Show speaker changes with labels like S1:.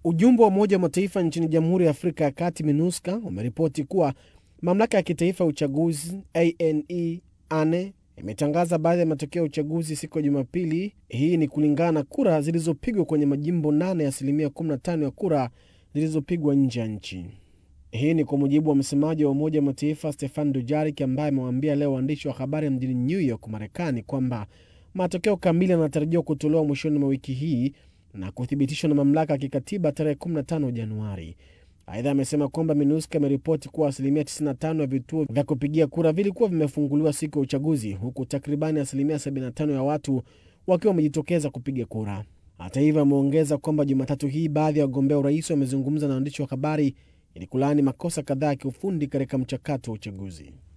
S1: Ujumbe wa Umoja wa Mataifa nchini Jamhuri ya Afrika ya Kati, MINUSCA, umeripoti kuwa mamlaka ya kitaifa ya uchaguzi ane ane imetangaza baadhi ya matokeo ya uchaguzi siku ya Jumapili. Hii ni kulingana na kura zilizopigwa kwenye majimbo nane ya asilimia 15 ya kura zilizopigwa nje ya nchi. Hii ni kwa mujibu wa msemaji wa Umoja wa Mataifa Stefan Dujarik ambaye amewaambia leo waandishi wa habari mjini New York, Marekani, kwamba matokeo kamili yanatarajiwa kutolewa mwishoni mwa wiki hii na kuthibitishwa na mamlaka ya kikatiba tarehe 15 Januari. Aidha, amesema kwamba MINUSCA imeripoti kuwa asilimia 95 ya vituo vya kupigia kura vilikuwa vimefunguliwa siku ya uchaguzi, huku takribani asilimia 75 ya watu wakiwa wamejitokeza kupiga kura. Hata hivyo, ameongeza kwamba Jumatatu hii baadhi ya wagombea urais wamezungumza na waandishi wa habari ili kulaani makosa kadhaa ya kiufundi katika mchakato wa uchaguzi.